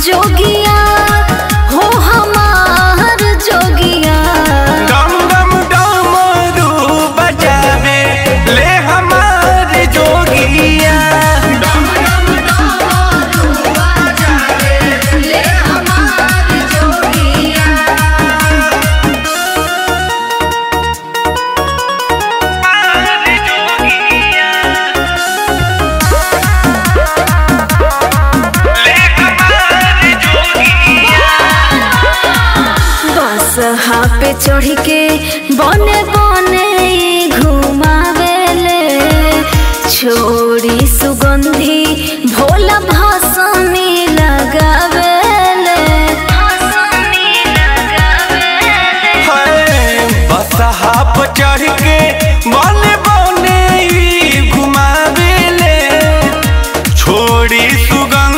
जोगिया हो हमार जोगिया डम डम डमरू बजावे ले हमार जोगिया बस हाँ पे चढ़ के बने बने घुमावेले छोड़ी सुगंधी भोला भसमी लगावेले है बस हाप चढ़ के बने बने ई घुमावेले छोड़ी सुगंध